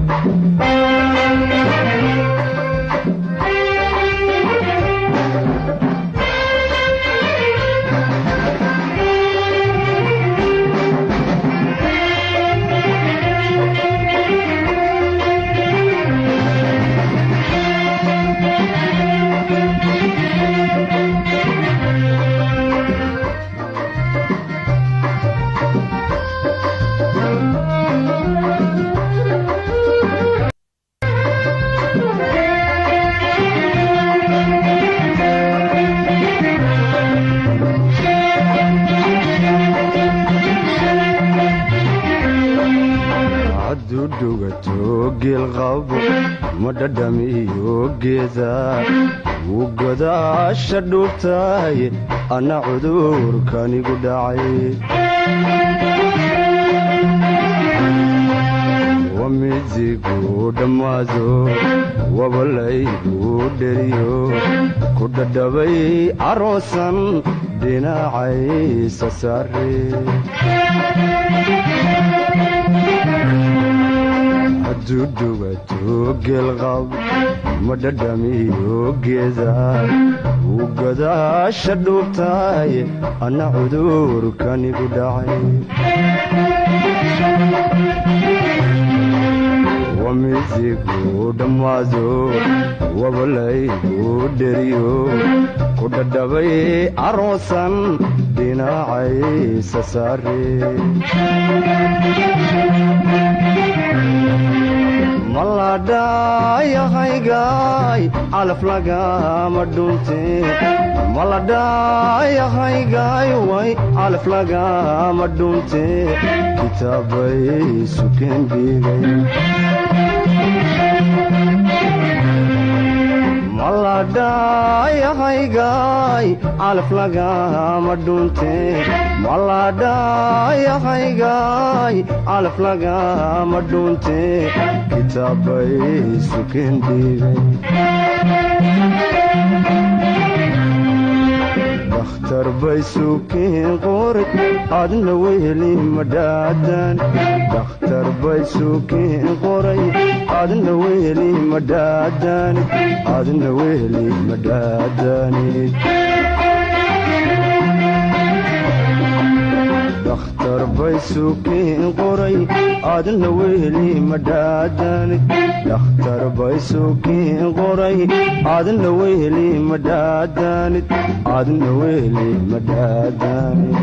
hadduu dhugato geelqabo ma dhadhamiyo geeda wuu godaasha dhuubtahay anna cudurkanigu dhacay wamidigu dhammaado wabalaygu dheriyo ku dhadhabay caroosan dhinacaysa saare hadduu dhugato geelqab ma dhadhamiyo geeda wuu godaasha dhuubtahay anna cudurkanigu dhacay wamidigu dhammaado wabalaygu dheriyo ku dhadhabay caroosan dhinacaysa saare maladhayahaygaay calaf lagama dhunte maladhayahaygaay way calaf lagama dhunte kitaabay sukeen dhigay maladhayahaygaay calaf lagama dhunte maladhayahaygaay calaf lagama dhunte kitaabay sukeen dhigay dakhtar bay sukeen qoray adna weheli madhaadan dakhtar bay sukeen qoray adna weheli madhaadanid adna weheli madhaadanid dakhtar bay sukeen qoray adna weheli madhaadanid dakhtar bay sukeen qoray adna weheli madhaadanid adna weheli madhaadanid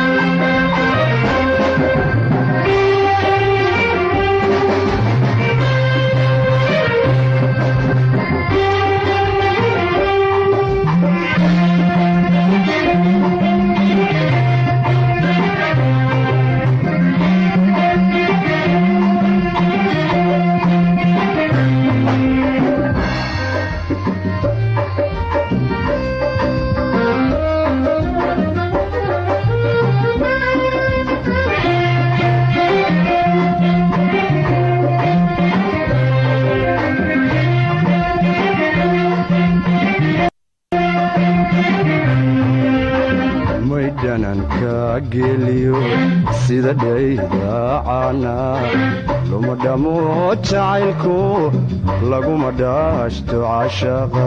maydhananka geliyo sida dhaydaacana luma dhamo jacaylku laguma dhaashto cashaqa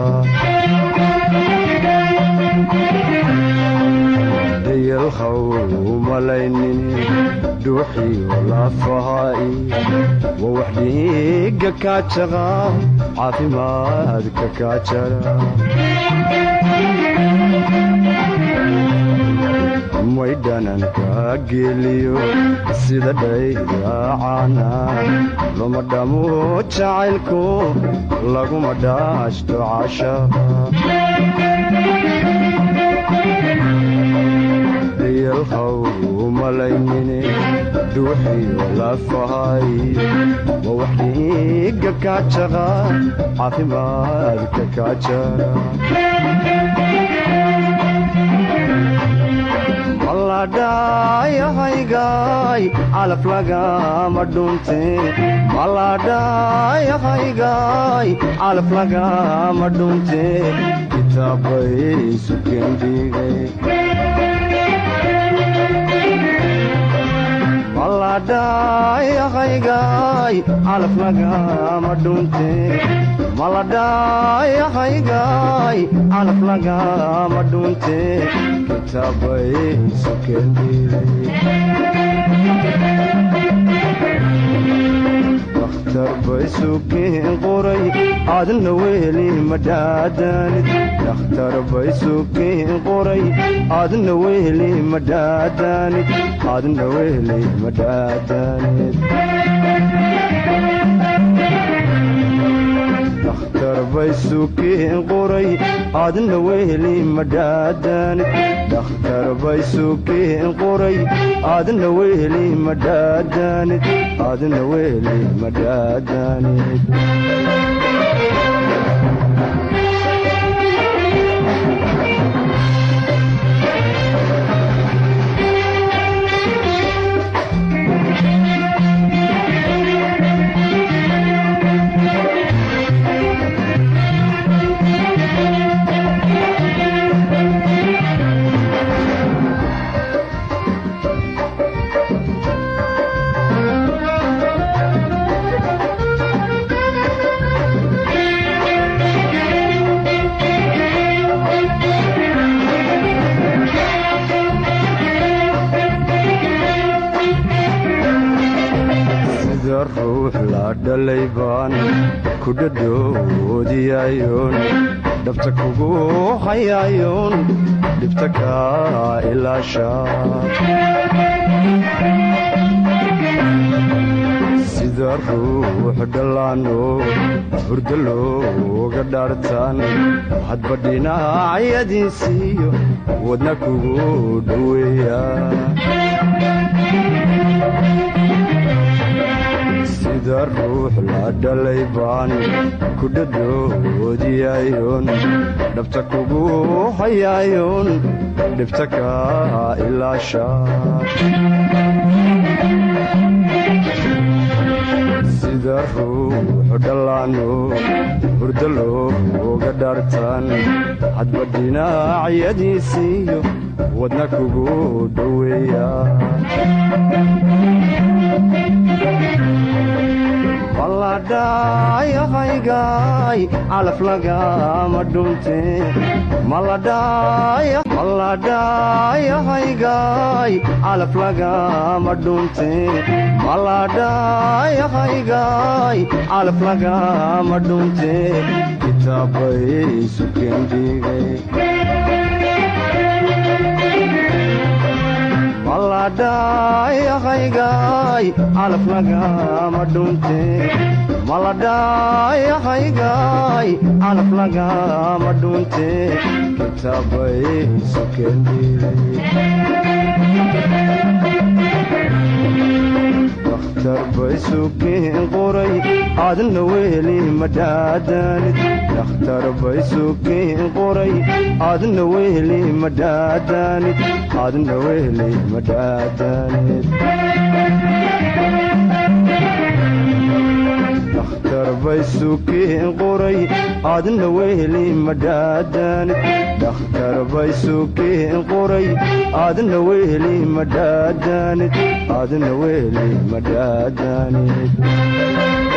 dayalhaw umalaynin dhuuxiyo lafahaai wa wax dhiiga kaajaqa caafimaadka kaajara maydhananka geliyo sida dhaydaacana luma dhamo jacaylku laguma dhaashto cashaqa dayalhaw umalaynine dhuuxiyo lafahay wa wax dhiiga kaajaqa caafimaadka kaajara maladhayahaygaay calaf lagama dhunte maladhayahaygaay calaf lagama dhunte kitaabay sukeen dhigay maladhaayahaygaay calaf lagama dhunte maladhaayahaygaay calaf lagama dhunte kitaabay sukendhidakhtar bay sukeen qoray aadna weli madhaadanid dakhtar bay sukeen qoray aadna weli madhaadanid aadna weli madhaadanid dakhtar bay sukeen qoray aadna weli madhaadanid dakhtar bay sukeen qoray aadna weli madhaadanid aadna weli madhaadanid sida ruux la dhalay baan ku dhadhoodiyayoon dhabta kugu hayayoon dhibta kaa ilaasha sida ruux dhallaano hurdo looga dhaartaan hadba dhinacyadiisiiyo wadna kugu dhoweeya sida ruux la dhalay baan ku dhadhoodiyayoon dhabta kugu hayayoon dhibta kaa ilaasha sida ruux dhallaano hurdo looga dhaartaan hadba dhinacyadiisiiyo wadna kugu dhoweeya maladhaayahaygaay calaf lagama dhunte maladhaayahaygaay calaf lagama dhunte maladhaayahaygaay calaf lagama dhunte kitaabay sukendhigay maladhaayahaygaay calaf lagama dhunte maladhaayahaygaay calaf lagama dhunte kitaabay sukendhidakhtar bay sukeen qoray aadna weli madhaadanid dakhtar bay sukeen qoray aadna weli madhaadanid aadna weli madhaadanid dakhtar bay sukeen qoray aadna weli madhaadanid dakhtar bay sukeen qoray aadna weli madhaadanid aadna weli madhaadanid